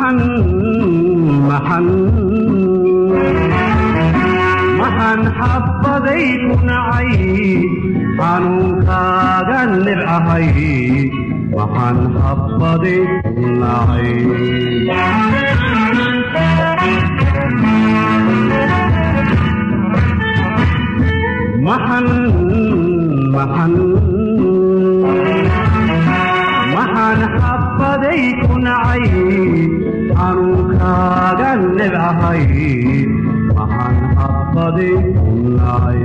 maxan maxan maxan xabbaday ku nacay xanuunkaaga nibcahay maxan xabbaday ku nacay maxan maxan maxaan xabbaday ku nacay xanuunkaaga nibcahay maxaan xabbaday ku nacay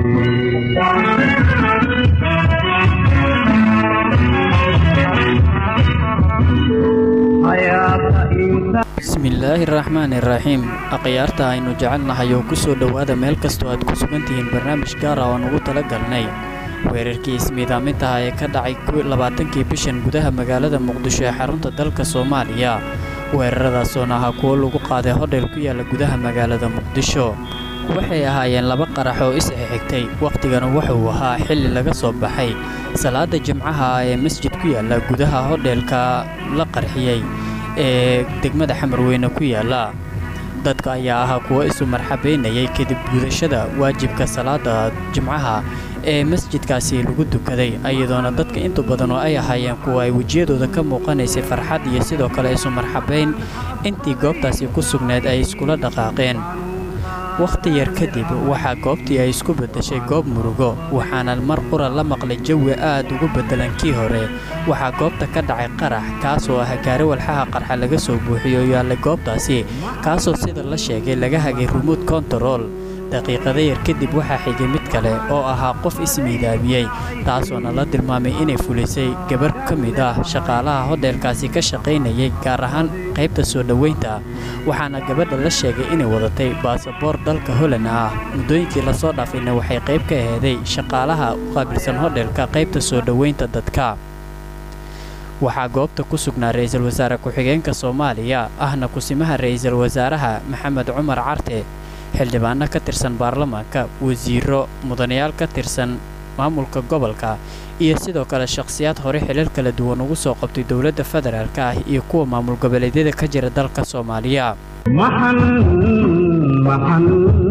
hayaata inta bismillaahi raxmaani raxiim akhyaarta aynu jecelnahay oo ku soo dhowaada meel kastoo aad ku sugan tihiin barnaamij gaara oo aan ugu tala galnay weerarkii ismiidaamintaha ee ka dhacay labaatankii bishan gudaha magaalada muqdisho ee xarunta dalka soomaaliya weeraradaasooona ahaa kuwo lagu qaaday hodhel ku yaalla gudaha magaalada muqdisho waxay ahaayeen laba qarax oo isxixigtay wakhtigana wuxuu ahaa xilli laga soo baxay salaada jimcaha ee masjid ku yaalla gudaha hodheelka la qarxiyey ee degmada xamarweyne ku yaalla dadka ayaa ahaa kuwo isu marxabaynayay kadib gudashada waajibka salaada jimcaha ee masjidkaasi lagu dukaday iyadoona dadka intu badan oo ay ahaayeen kuwa ay wejiyadooda ka muuqanaysay farxad iyo sidoo kale isu marxabayn intii goobtaasi ku sugnayd ay iskula dhaqaaqeen wakhti yar kadib waxaa goobtii ay isku beddeshay goob murugo waxaana mar qura la maqlay jawi aad ugu beddelan kii hore waxaa goobta ka dhacay qarax kaasoo ah gaari walxaha qarxa laga soo buuxiyo yaallay goobtaasi kaasoo sida la sheegay laga hagay rumuud kontarool daqiiqada yar kadib waxaa xigay mid kale oo ahaa qof ismiidaamiyey taasoona la tilmaamay inay fulisay gabar ka mid ah shaqaalaha hodheelkaasi ka shaqaynayay gaar ahaan qaybta soo dhoweynta waxaana gabadha la sheegay inay wadatay baasaboor dalka holand ah muddooyinkii lasoo dhaafayna waxay qayb ka aheeday shaqaalaha u qaabilsan hodheelka qaybta soo dhoweynta dadka waxaa goobta ku sugnaa ra'iisul wasaare ku-xigeenka soomaaliya ahna kusimaha ra'iisul wasaaraha maxamed cumar carte xildhibaano ka tirsan baarlamaanka wasiiro mudanayaal ka tirsan maamulka gobolka iyo sidoo kale shakhsiyaad hore xilal kala duwan ugu soo qabtay dowladda federaalk ah iyo kuwa maamul goboleedyada ka jira dalka soomaaliya maxan maxan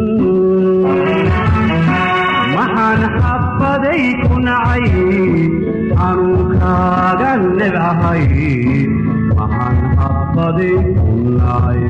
maxaan xabbaday ku nacay xanuunkaaga nibcahay maxaan xabbaday ku nacay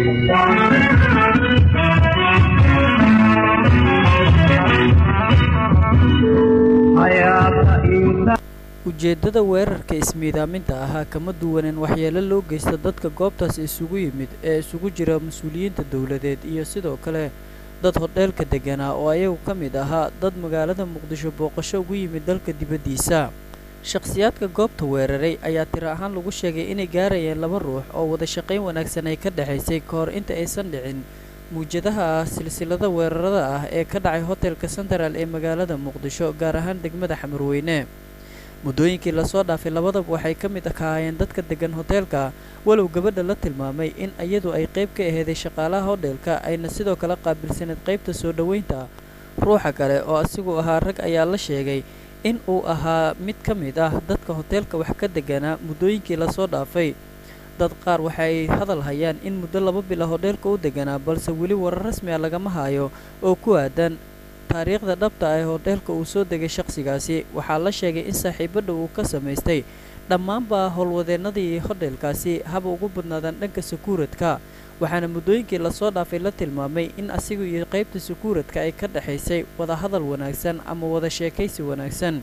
ujeeddada weerarka ismiidaaminta ahaa kama duwanin waxyeelo loo geysta dadka goobtaas isugu yimid ee isugu jira mas-uuliyiinta dowladeed iyo sidoo kale dad hodheelka degganaa oo ayagu ka mid ahaa dad magaalada muqdisho booqasho ugu yimid dalka dibaddiisa shakhsiyaadka goobta weeraray ayaa tiro ahaan lagu sheegay inay gaarayeen laba ruux oo wada shaqayn wanaagsan ay ka dhexaysay ka hor inta aysan dhicin muwjadaha ah silsilada weerarada ah ee ka dhacay hotelka sentral ee magaalada muqdisho gaar ahaan degmada xamarweyne muddooyinkii lasoo dhaafay labadaba waxay ka mid kahaayeen dadka deggan hoteelka walow gabadha la tilmaamay in iyadu ay qayb ka aheeday shaqaalaha hodheelka ayna sidoo kale qaabilsaneed qaybta soo dhoweynta ruuxa kale oo asigu ahaa rag ayaa la sheegay in uu ahaa mid ka mid ah dadka hoteelka wax ka deganaa muddooyinkii lasoo dhaafay dad qaar waxa ay hadal hayaan in muddo laba bila hodheelka u deganaa balse weli warar rasmi a lagama hayo oo ku aadan taariikhda dhabta ah ee hodheelka uu soo degay shakhsigaasi waxaa la sheegay in saaxiibadha uu ka samaystay dhammaanba howlwadeennadii hodheelkaasi haba ugu badnaadaan dhanka sakuuradka waxaana muddooyinkii lasoo dhaafay la tilmaamay in asigu iyo qaybta sakuuradka ay ka dhexaysay wada hadal wanaagsan ama wada sheekaysi wanaagsan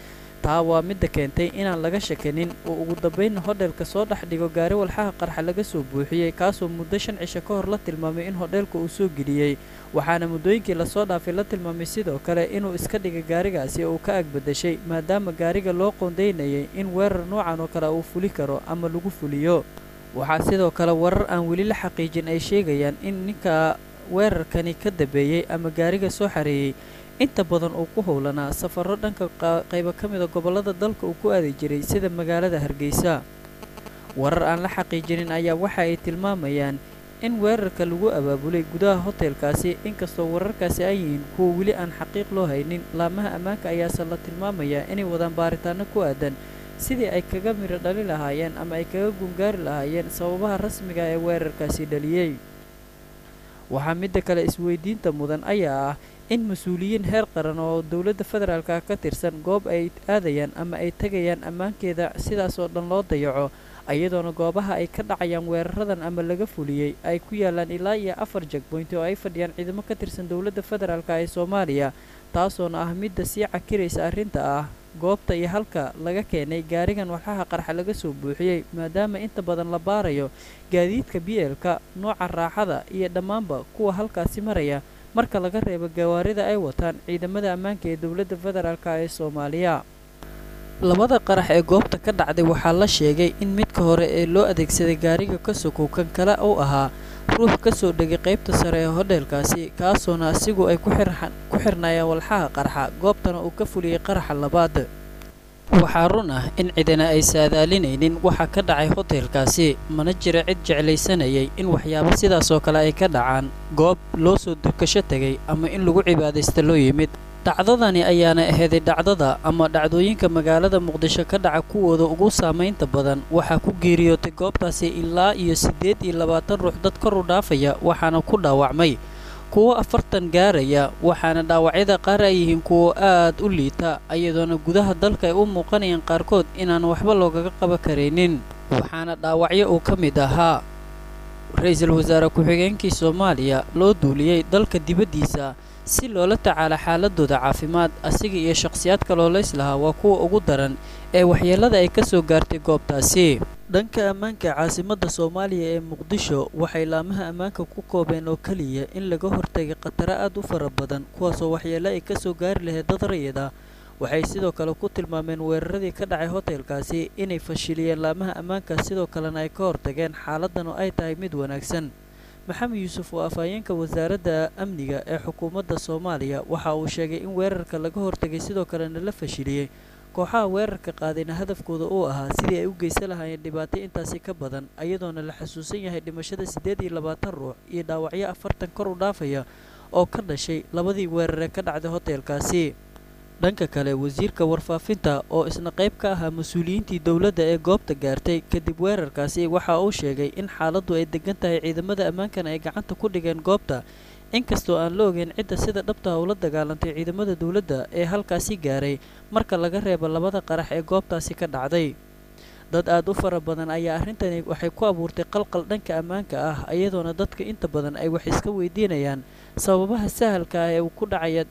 taa waa midda keentay inaan laga shakanin oo ugu dambaynna hodheelka soo dhex dhigo gaari walxaha qarxa laga soo buuxiyey kaasoo muddo shan cisho ka hor la tilmaamay in hodheelka uu soo geliyey waxaana muddooyinkii lasoo dhaafay la tilmaamay sidoo kale inuu iska dhigay gaarigaasi oo ka agbadashay maadaama gaariga loo qoondaynayay in weerar noocan oo kale uu fuli karo ama lagu fuliyo waxaa sidoo kale warar aan weli la xaqiijin ay sheegayaan in ninka weerarkani ka dambeeyey ama gaariga soo xareeyey inta badan uu ku howlanaa safarro dhanka qaybo ka mida gobollada dalka uu ku aadi jiray sida magaalada hargeysa warar aan la xaqiijinin ayaa waxa ay tilmaamayaan in weerarka lagu abaabulay gudaha hotelkaasi inkastoo wararkaasi ay yihiin kuwa weli aan xaqiiq loo haynin laamaha ammaanka ayaase la tilmaamayaa inay wadaan baaritaano ku aadan sidii ay kaga midho dhali lahaayeen ama ay kaga gungaari lahaayeen sababaha rasmiga ee weerarkaasi dhaliyey waxaa midda kale isweydiinta mudan ayaa ah in mas-uuliyiin heer qaran oo dowladda federaalka ka tirsan goob ay aadayaan ama ay tegayaan ammaankeeda sidaas oo dhan loo dayaco iyadoona goobaha ay ka dhacayaan weeraradan ama laga fuliyey ay ku yaalaan ilaa iyo afar jagboynti oo ay fadhiyaan ciidamo ka tirsan dowladda federaalka ee soomaaliya taasoona ah midda sii cakiraysa arrinta ah goobta iyo halka laga keenay gaarigan walxaha qarxa laga soo buuxiyey maadaama inta badan la baarayo gaadiidka bielka nooca raaxada iyo dhammaanba kuwa halkaasi maraya marka laga reebo gawaarida ay wataan ciidamada ammaanka ee dowladda federaalka ee soomaaliya labada qarax ee goobta ka dhacday waxaa la sheegay in midka hore ee loo adeegsaday gaariga ka sokow kan kale uu ahaa ruux ka soo dhegay qaybta sare ee hodheelkaasi kaasoona asigu ay ku xirnaayeen walxaha qarxa goobtana uu ka fuliyey qaraxa labaad waxaa run ah in cidina ay saadaalinaynin waxa ka dhacay hoteelkaasi mana jira cid jeclaysanayay in waxyaabo sidaasoo kale ay ka dhacaan goob loo soo dukasho tegay ama in lagu cibaadaysta loo yimid dhacdadani ayaana aheeday dhacdada ama dhacdooyinka magaalada muqdisho ka dhaca kuwooda ugu saamaynta badan waxaa ku geeriyootay goobtaasi ilaa iyo siddeed iyo labaatan ruux dad kor u dhaafaya waxaana ku dhaawacmay kuwo afartan gaaraya waxaana dhaawacyada qaar ay yihiin kuwo aad u liita iyadoona gudaha dalka ay u muuqanayaan qaarkood inaan waxba loogaga qaba karaynin waxaana dhaawacyo uu ka mid ahaa ra-iisul wasaare ku-xigeenkii soomaaliya loo duuliyey dalka dibaddiisa si loola tacaala xaaladooda caafimaad asiga iyo shakhsiyaad kalooleys lahaa waa kuwa ugu daran ee waxyeellada ay ka soo gaartay goobtaasi dhanka ammaanka caasimadda soomaaliya ee muqdisho waxay laamaha ammaanka ku koobeen oo keliya in laga hortagay khataro aad u fara badan kuwaasoo waxyeello ay ka soo gaari lahayd dad rayid ah waxay sidoo kale ku tilmaameen weeraradii ka dhacay hoteelkaasi inay fashiliyeen laamaha ammaanka sidoo kalena ay ka hortageen xaaladan oo ay tahay mid wanaagsan maxamed yuusuf oo afhayeenka wasaaradda amniga ee xukuumadda soomaaliya waxa uu sheegay in weerarka laga hortagay sidoo kalena la fashiliyey kooxaha weerarka qaadayna hadafkooda uu ahaa sidii ay u geysan lahaayeen dhibaato intaasi ka badan iyadoona la xusuusan yahay dhimashada siddeed iyo labaatan ruux iyo dhaawacyo afartan kor u dhaafaya oo ka dhashay labadii weerar ee ka dhacday hoteelkaasi dhanka kale wasiirka warfaafinta oo isna qayb ka ahaa mas-uuliyiintii dowladda ee goobta gaartay kadib weerarkaasi waxa uu sheegay in xaaladdu ay degan tahay ciidamada ammaankana ay gacanta ku dhigeen goobta inkastoo aan la ogeyn cidda sida dhabta ula dagaalantay ciidamada dowladda ee halkaasi gaaray marka laga reebo labada qarax ee goobtaasi ka dhacday dad aad u fara badan ayaa arrintani waxay ku abuurtay qalqal dhanka ammaanka ah iyadoona dadka inta badan ay wax iska weydiinayaan sababaha sahalka ah ee uu ku dhacaya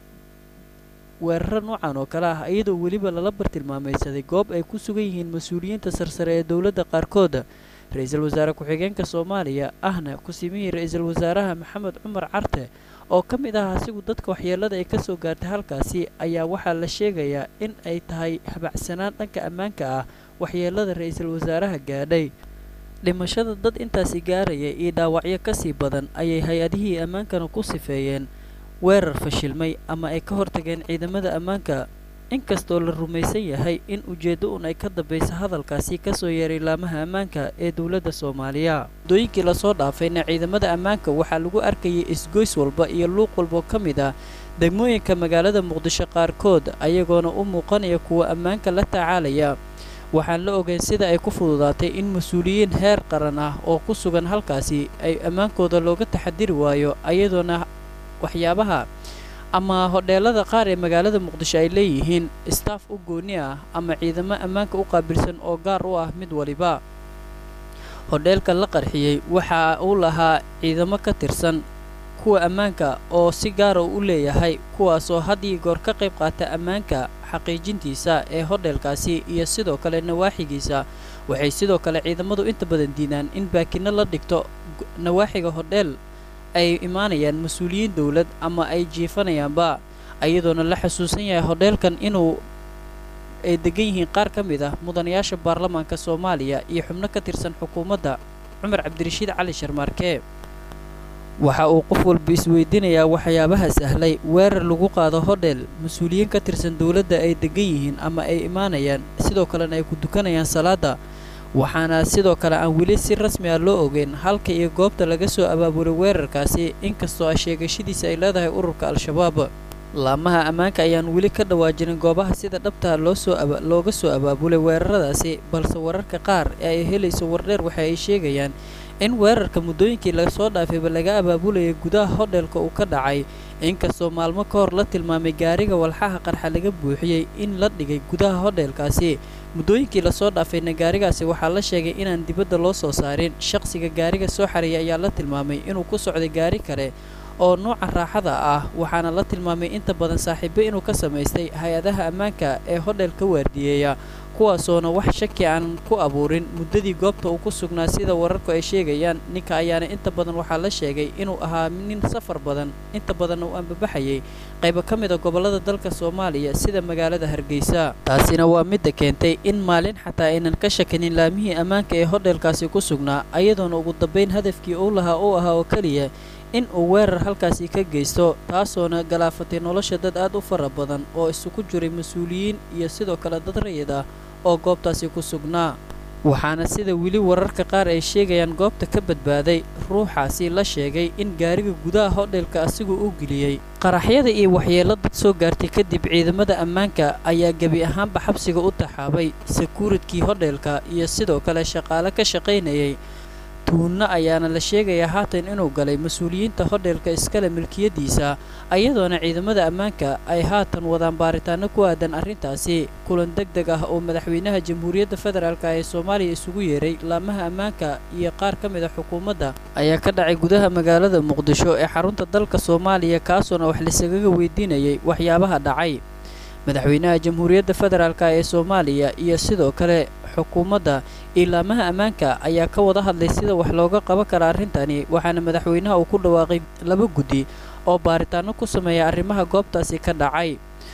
weeraro noocan oo kale ah iyadoo weliba lala bartilmaamaysaday goob ay ku sugan yihiin mas-uuliyiinta sarsare ee dowladda qaarkooda ra-iisul wasaare ku-xigeenka soomaaliya ahna ku-simihii ra-iisul wasaaraha maxamed cumar carte oo ka mid ah asigu dadka waxyeellada ay ka soo gaartay halkaasi ayaa waxaa la sheegayaa in ay tahay habacsanaan dhanka ammaanka ah waxyeellada ra-iisul wasaaraha gaadhay dhimashada dad intaasi gaaraya iyo dhaawacyo ka sii badan ayay hay-adihii ammaankana ku sifeeyeen weerar fashilmay ama ay ka hortageen ciidamada ammaanka inkastoo la rumaysan yahay in ujeeddo un ay ka dambaysa hadalkaasi kasoo yeeray laamaha ammaanka ee dowladda soomaaliya muddooyinkii lasoo dhaafayna ciidamada ammaanka waxaa lagu arkayay isgoys walba iyo luuq walboo ka mid ah degmooyinka magaalada muqdisho qaarkood ayagoona u muuqanaya kuwa ammaanka la tacaalaya waxaan la ogeyn sida ay ku fududaatay in mas-uuliyiin heer qaran ah oo ku sugan halkaasi ay ammaankooda looga taxadiri waayo ayadoona waxyaabaha ama hodheelada qaar ee magaalada muqdisho ay leeyihiin staff u gooni ah ama ciidamo ammaanka u qaabilsan oo gaar u ah mid waliba hodheelka la qarxiyey waxa uu lahaa ciidamo ka tirsan kuwa ammaanka oo si gaara u leeyahay kuwaasoo had iyo goor ka qayb qaata ammaanka xaqiijintiisa ee hodheelkaasi iyo sidoo kale nawaaxigiisa waxay sidoo kale ciidamadu inta badan diidaan in baakinno la dhigto nawaaxiga hodheel ay imaanayaan mas-uuliyiin dowlad ama ay jiifanayaanba iyadoona la xusuusan yahay hodheelkan inuu ay degan yihiin qaar ka mid ah mudanayaasha baarlamaanka soomaaliya iyo xubno ka tirsan xukuumadda cumar cabdirashiid cali sharmaarke waxa uu qof walba isweydiinayaa waxyaabaha sahlay weerar lagu qaado hodheel mas-uuliyiin ka tirsan dowladda ay degan yihiin ama ay imaanayaan sidoo kalena ay ku dukanayaan salaada waxaana sidoo kale aan weli si rasmi ah loo ogeyn halka iyo goobta laga soo abaabulay weerarkaasi inkastoo ah sheegashadiisa ay leedahay ururka al-shabaab laamaha ammaanka ayaan weli ka dhawaajinin goobaha sida dhabtaa loosoo looga soo abaabulay weeraradaasi balse wararka qaar ee ay helayso wardheer waxa ay sheegayaan in weerarka muddooyinkii lasoo dhaafayba laga abaabulayay gudaha hodheelka uu ka dhacay inkastoo maalmo ka hor la tilmaamay gaariga walxaha qarxa laga buuxiyey in la dhigay gudaha hodheelkaasi muddooyinkii lasoo dhaafayna gaarigaasi waxaa la sheegay inaan dibadda loo soo saarin shaqsiga gaariga soo xareeyay ayaa la tilmaamay inuu ku socday gaari kale oo nuuca raaxada ah waxaana la tilmaamay inta badan saaxiibo inuu ka samaystay hay-adaha ammaanka ee hodheelka waardiyeeya kuwaasoona wax shaki aan ku abuurin muddadii goobta uu ku sugnaa sida wararku ay sheegayaan ninka ayaana inta badan waxaa la sheegay inuu ahaa nin safar badan inta badanna uu ambabaxayay qaybo ka mid a gobollada dalka soomaaliya sida magaalada hargeysa taasina waa midda keentay in maalin xataa aynan ka shakinin laamihii ammaanka ee hodheelkaasi ku sugnaa ayadoona ugu dambayn hadafkii uu lahaa uu ahaa oo keliya in uu weerar halkaasi ka geysto taasoona galaafatay nolosha dad aad u fara badan oo isugu jiray mas-uuliyiin iyo sidoo kale dad rayid ah oo goobtaasi ku sugnaa waxaana sida weli wararka qaar ay sheegayaan goobta ka badbaaday ruuxaasi la sheegay in gaariga gudaha hodheelka asigu u geliyey qaraxyada iyo waxyeello dad soo gaartay kadib ciidamada ammaanka ayaa gebi ahaanba xabsiga u taxaabay sakuuradkii hodheelka iyo sidoo kale shaqaale ka shaqaynayay tuunno ayaana la sheegayaa haatan inuu galay mas-uuliyiinta hodheelka iskale milkiyadiisa ayadoona ciidamada ammaanka ay haatan wadaan baaritaano ku aadan arrintaasi kulan deg deg ah oo madaxweynaha jamhuuriyadda federaalk ee soomaaliya isugu yeeray laamaha ammaanka iyo qaar ka mid a xukuumadda ayaa ka dhacay gudaha magaalada muqdisho ee xarunta dalka soomaaliya kaasoona wax lisagaga weydiinayay waxyaabaha dhacay madaxweynaha jamhuuriyadda federaalk ee soomaaliya iyo sidoo kale xukuumadda ilaamaha ammaanka ayaa ka wada hadlay sida wax looga qaban kara arrintani waxaana madaxweynaha uu ku dhawaaqay laba guddi oo baaritaano ku sameeya arrimaha goobtaasi ka dhacay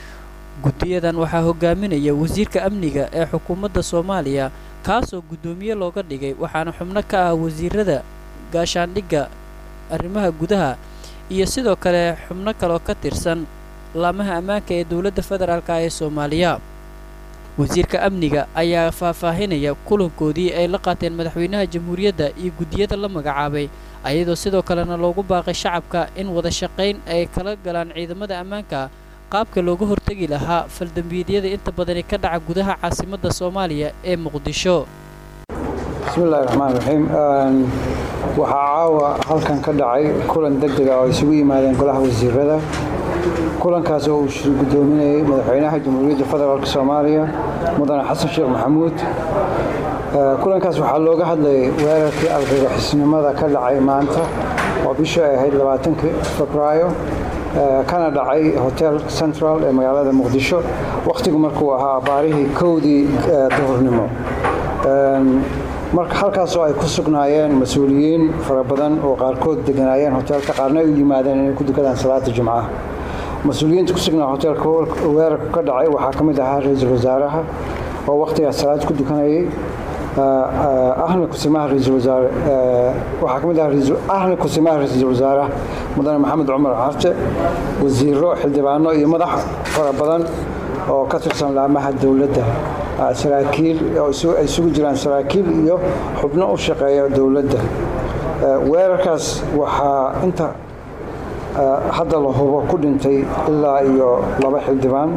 guddiyadan waxaa hogaaminaya wasiirka amniga ee xukuumadda soomaaliya kaasoo guddoomiye looga dhigay waxaana xubno ka ah wasiirada gaashaandhigga arrimaha gudaha iyo sidoo kale xubno kaloo ka tirsan laamaha ammaanka ee dowladda federaalk ee soomaaliya wasiirka amniga ayaa faahfaahinaya kulankoodii ay la qaateen madaxweynaha jamhuuriyadda iyo guddiyada la magacaabay ayadoo sidoo kalena loogu baaqay shacabka in wada shaqayn ay kala galaan ciidamada ammaanka qaabka looga hortegi lahaa faldambiidyada inta badani ka dhaca gudaha caasimadda soomaaliya ee muqdisho bismillahi raxmaan raxiim waxaa caawa halkan ka dhacay kulan deg deg ah oo isugu yimaadeen golaha wasiirada kulankaas oo uu shir guddoominayay madaxweynaha jamhuuriyadda federaalk soomaaliya mudane xasan sheekh maxamuud kulankaas waxaa looga hadlayay weerarkii argagixisnimada ka dhacay maanta oo bishii ay ahayd labaatankii febraayo kana dhacay hotel central ee magaalada muqdisho wakhtigu markuu ahaa baarihii kowdii duhurnimo marka halkaasoo ay ku sugnaayeen mas-uuliyiin fara badan oo qaarkood deganaayeen hoteelka qaarna ay u yimaadeen inay ku dukadaan salaada jumcaha mas-uuliyiinta ku sugnaa hoteelka weerarku ka dhacay waxaa ka mid ahaa ra-iisul wasaaraha oo wakhtigaas salaad ku dukanayay ahna kusimaha ra-iisul wasaare waxaa ka mid ahaa ahna kusimaha ra-iisul wasaaraha mudane maxamed cumar carte wasiiro xildhibaano iyo madax fara badan oo ka tirsan laamaha dowladda saraakiil oo ay isugu jiraan saraakiil iyo xubno u shaqeeya dowladda weerarkaas waxaa inta hadda la hubo ku dhintay ilaa iyo laba xildhibaan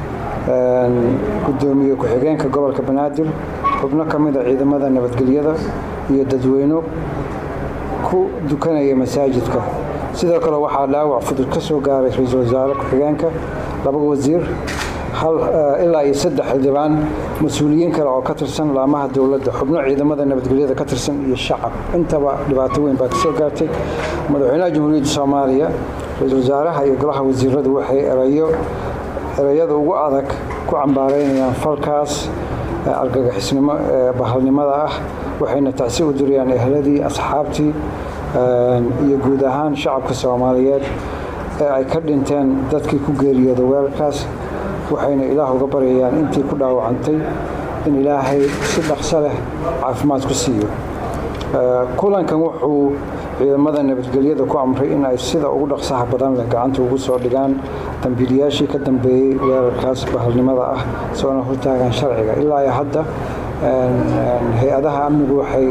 guddoomiye ku-xigeenka gobolka banaadir xubno ka mida ciidamada nabadgelyada iyo dadweyno ku dukanaya masaajidka sidoo kale waxaa dhaawac fudud ka soo gaaray ra-iisul wasaare ku-xigeenka laba wasiir ilaa iyo saddex xildhibaan mas-uuliyiin kale oo ka tirsan laamaha dowladda xubno ciidamada nabadgelyada ka tirsan iyo shacab intaba dhibaato weyn baa kasoo gaartay madaxweynaha jamhuuriyadda soomaaliya ra-iisul wasaaraha iyo golaha wasiiradu waxay erayo ereyada ugu adag ku cambaaraynayaan falkaas argagixisnimo ee bahalnimada ah waxayna tacsi u dirayaan ehladii asxaabtii iyo guud ahaan shacabka soomaaliyeed ee ay ka dhinteen dadkii ku geeriyooda weerarkaas waxayna ilaah uga baryayaan intii ku dhaawacantay in ilaahay si dhaqso leh caafimaad ku siiyo kulankan wuxuu ciidamada nabadgelyada ku amray in ay sida ugu dhaqsaha badan leh gacanta ugu soo dhigaan dambiilayaashii ka dambeeyey weerarkaas bahalnimada ah soona hortaagaan sharciga ilaa iyo hadda hay-adaha amnigu waxay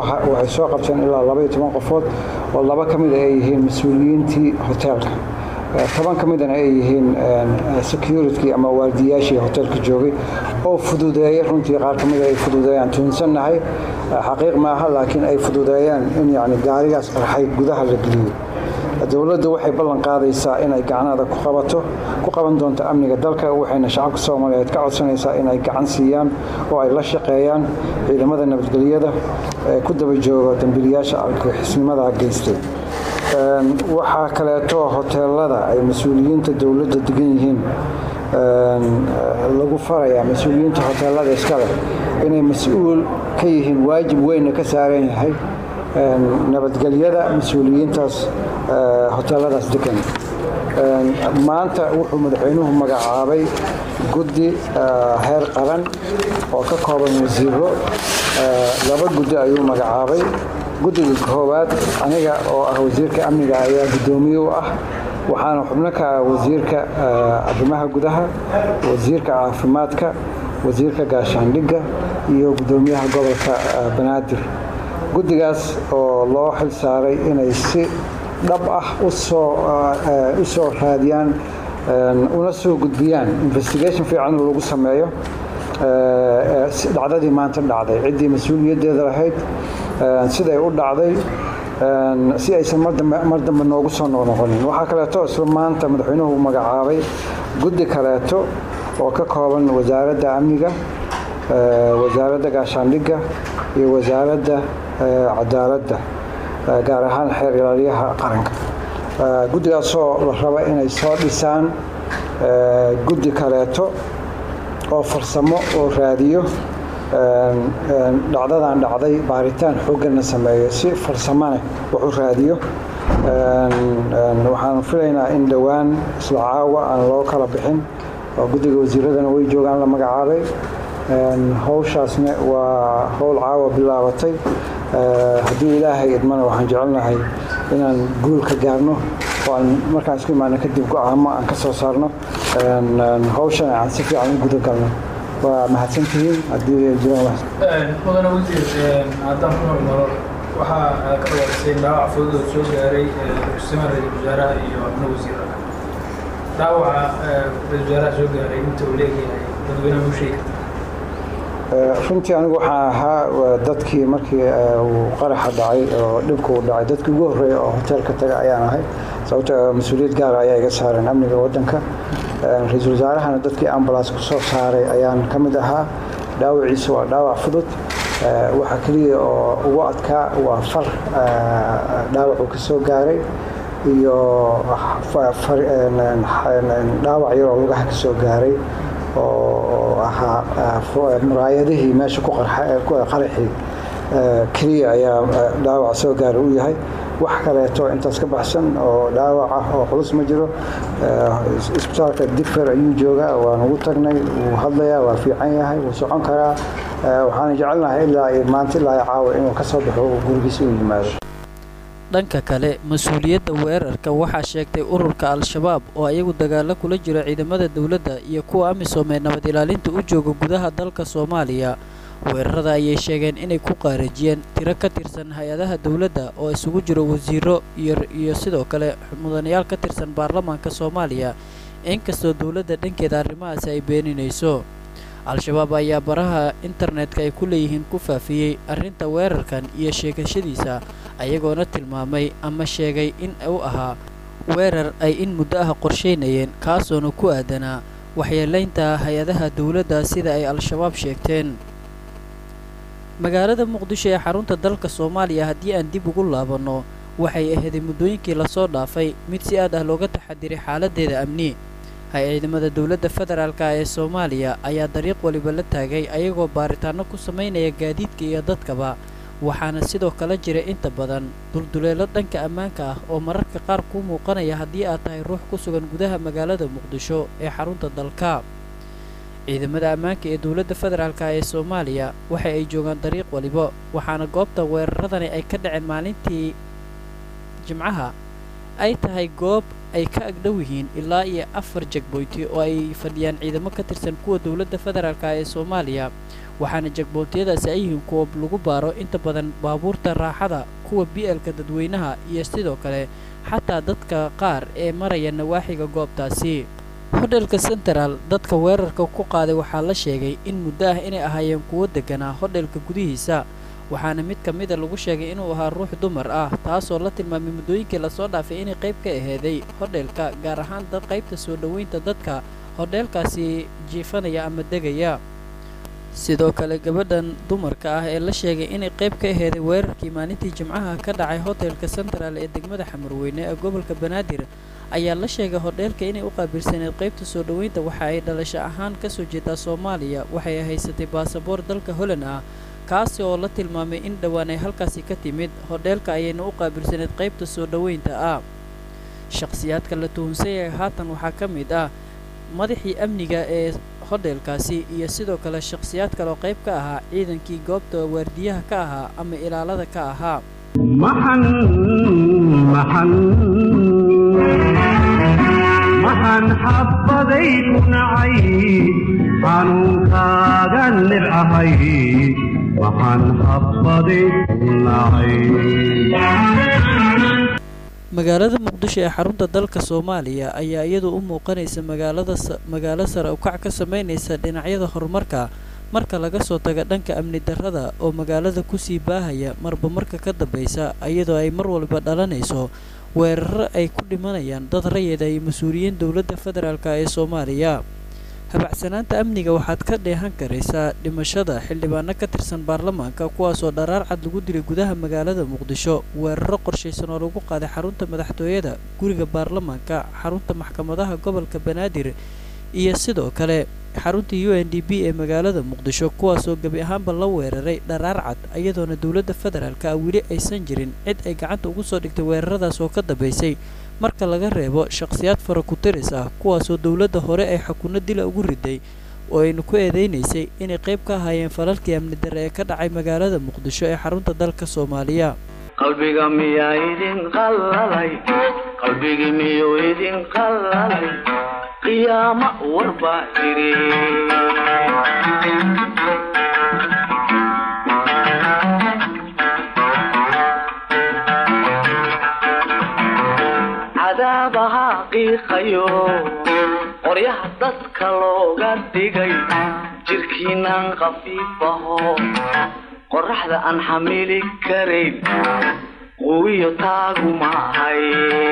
soo qabteen ilaa labaiyo toban qofood oo laba ka mid a ay yihiin mas-uuliyiintii hoteelka toban ka midana ay yihiin security ama waardiyaashii hotelka joogay oo fududeeyay runtii qaar ka mida ay fududeeyaan tuhunsannahay xaqiiq maaha laakiin ay fududeeyaan in yani gaarigaas qarxay gudaha la geliyey dowladdu waxay ballan qaadaysaa inay gacanada ku qabato ku qaban doonto amniga dalka waxayna shacabka soomaaliyeed ka codsanaysaa inay gacan siiyaan oo ay la shaqeeyaan ciidamada nabadgelyada ee ku daba jooga dambiilayaasha argixisnimada geystay waxaa kaleeto hoteelada ay mas-uuliyiinta dowladda degan yihiin lagu farayaa mas-uuliyiinta hoteelada iskale inay mas-uul ka yihiin waajib weynna ka saaran yahay nabadgelyada mas-uuliyiintaas hoteeladaas degan maanta wuxuu madaxweynuhu magacaabay guddi heer qaran oo ka kooban wasiiro laba guddi ayuu magacaabay guddiga koowaad aniga oo ah wasiirka amniga ayaa guddoomiye u ah waxaana xubno ka ah wasiirka arrimaha gudaha wasiirka caafimaadka wasiirka gaashaandhigga iyo guddoomiyaha gobolka banaadir guddigaas oo loo xil saaray inay si dhab ah u soo raadiyaan una soo gudbiyaan investigation fiican lagu sameeyo dhacdadii maanta dhacday ciddii mas-uuliyaddeeda lahayd siday u dhacday si aysan mar dambe noogu soo noqnoqonin waxaa kaleeto isla maanta madaxweynuhu magacaabay guddi kaleeto oo ka kooban wasaaradda amniga wasaaradda gaashaandhigga iyo wasaaradda cadaaladda gaar ahaan xeer ilaaliyaha qaranka guddigaasoo la raba inay soo dhisaan guddi kaleeto oo farsamo oo raadiyo dhacdadan dhacday baaritaan xoogganna sameeyo si farsamane wax u raadiyo waxaan filaynaa in dhowaan isla caawa aan loo kala bixin oo guddiga wasiiradana way joogaan la magacaabay howshaasna waa howl caawa bilaabatay haddii ilaahay idmana waxaan jecelnahay inaan guul ka gaarno oo aan markaan isku imaano kadib go-aamo aan ka soo saarno hawshana aan si fiican u gudagalno waa mahadsantihiin haddii jiraan mudane wasiir haddaan ku hormaro waxaa ka dhawaaqisay dhaawac fudud oo soo gaaray kursima ra-iisul wasaaraha iyo amno wasiirada dhaawaca ra-isul wasaaraha soo gaaray inta uu leeyahay dadweynaha u sheegi kartaa runtii anigu waxaan ahaa dadkii markii uu qaraxa dhacay oo dhibka uu dhacay dadkii ugu horreeya oo hoteelka taga ayaan ahay sababto mas-uuliyad gaara ayaa iga saareen amniga waddanka ra-iisul wasaarahana dadkii ambulance ku soo saaray ayaan ka mid ahaa dhaawaciisu waa dhaawac fudud waxa keliya oo ugu adkaa waa far dhaawac uu ka soo gaaray iyo dhaawac yar oo lugaha ka soo gaaray oo ahaa muraayadihii meesha ku qaraxii keliya ayaa dhaawac soo gaara u yahay wax kaleeto intaas ka baxsan oo dhaawac ah oo culus ma jiro isbitaalka digfer ayuu joogaa waan ugu tagnay wuu hadlayaa waa fiican yahay wuu socon karaa waxaan jecelnahay ilaa maanta ilaa caawa inuu ka soo baxo gurigiisa u yimaado dhanka kale mas-uuliyadda weerarka waxaa sheegtay ururka al-shabaab oo ayagu dagaalo kula jiro ciidamada dowladda iyo kuwa amisom ee nabad ilaalinta u jooga gudaha dalka soomaaliya weerarada ayay sheegeen inay ku qaarajiyeen tiro ka tirsan hay-adaha dowladda oo isugu jiro wasiiro iyo sidoo kale mudanayaal ka tirsan baarlamaanka soomaaliya inkastoo dowladda dhankeeda arrimahaasi ay beeninayso al-shabaab ayaa baraha internetka ay ku leeyihiin ku faafiyey arrinta weerarkan iyo sheegashadiisa ayagoona tilmaamay ama sheegay in uu ahaa weerar ay in muddo ah qorshaynayeen kaasoona ku aadanaa waxyeelaynta hay-adaha dowladda sida ay al-shabaab sheegteen magaalada muqdisho ee xarunta dalka soomaaliya haddii aan dib ugu laabanno waxay aheeday muddooyinkii lasoo dhaafay mid si aad ah looga taxadiray xaaladdeeda amni hay-ciidamada dowladda federaalka ee soomaaliya ayaa dariiq waliba la taagay ayagoo baaritaanno ku samaynaya gaadiidka iyo dadkaba waxaana sidoo kale jira inta badan dulduleelo dhanka ammaanka ah oo mararka qaar kuu muuqanaya haddii aad tahay ruux ku sugan gudaha magaalada muqdisho ee xarunta dalka ciidamada ammaanka ee dowladda federaalka ee soomaaliya waxa ay joogaan dariiq waliba waxaana goobta weeraradani ay ka dhaceen maalintii jimcaha ay tahay goob ay ka agdhow yihiin ilaa iyo afar jegboyti oo ay fadhiyaan ciidamo ka tirsan kuwa dowladda federaalka ee soomaaliya waxaana jegbootiyadaasi ay yihiin kuwa lagu baaro inta badan baabuurta raaxada kuwa bi-elka dadweynaha iyo sidoo kale xataa dadka qaar ee maraya nawaaxiga goobtaasi hodhelka central dadka weerarka ku qaaday waxaa la sheegay in muddo ah inay ahaayeen kuwo degganaa hodhelka gudihiisa waxaana mid ka mida lagu sheegay inuu ahaa ruux dumar ah taasoo la tilmaamay muddooyinkii lasoo dhaafay inay qayb ka aheeday hodhelka gaar ahaan dad qaybta soo dhoweynta dadka hodheelkaasi jiifanaya ama degaya sidoo kale gabadhan dumarka ah ee la sheegay inay qayb ka aheeday weerarkii maalintii jimcaha ka dhacay hotelka central ee degmada xamarweyne ee gobolka banaadir ayaa la sheegay hodheelka inay u qaabilsaneed qaybta soo dhoweynta waxa ay dhalasho ahaan ka soo jeedaa soomaaliya waxay haysatay baasaboor dalka holland ah kaasi oo la tilmaamay in dhowaan ay halkaasi ka timid hodheelka ayayna u qaabilsaneed qaybta soo dhoweynta ah shakhsiyaadka la tuhunsan yahay haatan waxaa ka mid ah madaxii amniga ee hodheelkaasi iyo sidoo kale shakhsiyaad kaleoo qayb ka ahaa ciidankii goobta waardiyaha ka ahaa ama ilaalada ka ahaa maxan maxan maxan xabbaday ku nacay xanuunkaaga nibcahay maxan xabbaday ku nacay magaalada muqdisho ee xarunta dalka soomaaliya ayaa iyadu u muuqanaysa magaalada magaalo sare ukac ka samaynaysa dhinacyada horumarka marka laga soo taga dhanka amni darrada oo magaalada kusii baahaya marba marka ka dambaysa iyadoo ay mar walba dhalanayso weeraro ay ku dhimanayaan dad rayida iyo mas-uuliyiin dowladda federaalk ee soomaaliya habacsanaanta amniga waxaad ka dheehan karaysaa dhimashada xildhibaano ka tirsan baarlamaanka kuwaasoo dharaar cad lagu dilay gudaha magaalada muqdisho weeraro qorshaysan oo lagu qaaday xarunta madaxtooyada guriga baarlamaanka xarunta maxkamadaha gobolka banaadir iyo sidoo kale xarunta u n d b ee magaalada muqdisho kuwaasoo gebi ahaanba la weeraray dharaar cad iyadoona dowladda federaalka weli aysan jirin cid ay gacanta ugu soo dhigtay weeraradaas oo ka dambaysay marka laga reebo shakhsiyaad fara ku-tiris ah kuwaasoo dowladda hore ay xakunno dila ugu riday oo aynu ku eedaynaysay inay qayb ka ahaayeen falalkii amni darre ee ka dhacay magaalada muqdisho ee xarunta dalka soomaaliya qalbiga miyaa idin qallalay qalbigi miyuu idin qallalay qiyaamo warbaa jiri cadaabaha qiiqayo qoryaha dadka looga dhigay jirkiinan khafiifaho qoraxda aan xamili karayn quwiyo taagu maahay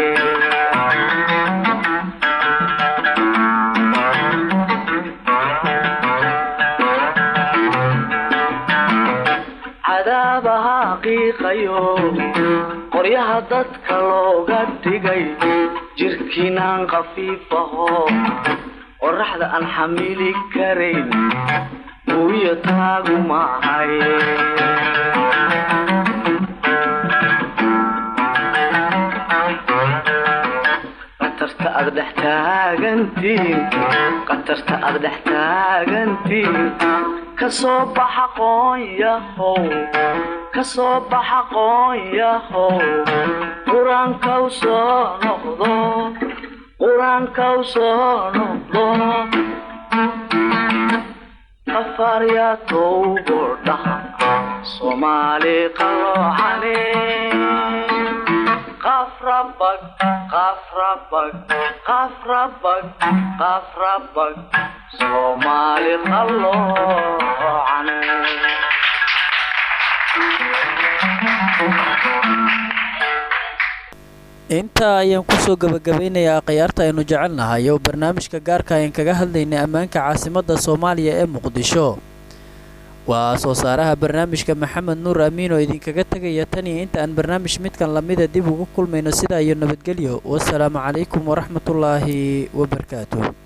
cadaabaha qiiqayo qoryaha dadka looga dhigay jirkiinan khafiifaho qoraxda aan xamili karayn quwiyo taagu maahay qatarta aad dhex taagantiin qatarta aad dhex taagantiin kasoo baxa qoonyahow kasoo baxa qoonyahow qur-aankaw soo noqdo qur-aankaw soo noqdo qafaaryaa towbo dhaha soomaali qalooxane qafrabag qafrabag qafrabag qafrabag soomaali qalloocane intaa ayaan kusoo gabagabaynayaa akhyaarta aynu jecelnahay oo barnaamijka gaarka ayaan kaga hadlaynay ammaanka caasimadda soomaaliya ee muqdisho waa soo saaraha barnaamijka maxamed nuur amiin oo idinkaga tegaya tan iyo inta aan barnaamij midkan lamida dib ugu kulmayno sidaa iyo nabadgelyo wasalaamu calaykum waraxmatullaahi wabarakaatu